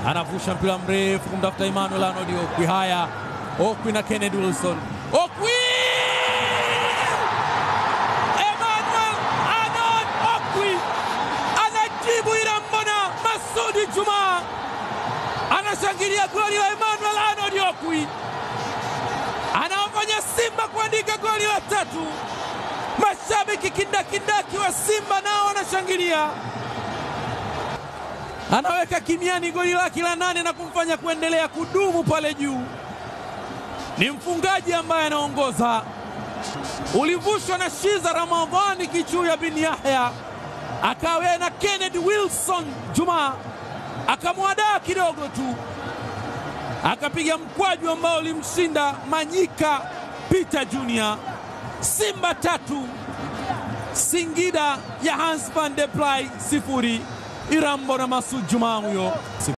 anavusha mpira mrefu kumtafuta Emmanuel Arnold Okwi. Haya, Okwi na Kennedy Wilson. Okwi! Emmanuel Arnold Okwi anajibu Irambona. Masudi Juma anashangilia goli la Emmanuel Arnold Okwi, anawafanya Simba kuandika goli la tatu. Mashabiki kindakindaki wa Simba nao wanashangilia anaweka kimiani goli lake la nane na kumfanya kuendelea kudumu pale juu. Ni mfungaji ambaye anaongoza, ulivushwa na Shiza Ramadhani Kichuya bin Yahya, akawe na Kennedy Wilson Juma akamwadaa kidogo tu, akapiga mkwaju ambao ulimshinda Manyika Peter Junior. Simba tatu Singida ya Hans van de Play sifuri. Irambo na Masud Juma huyo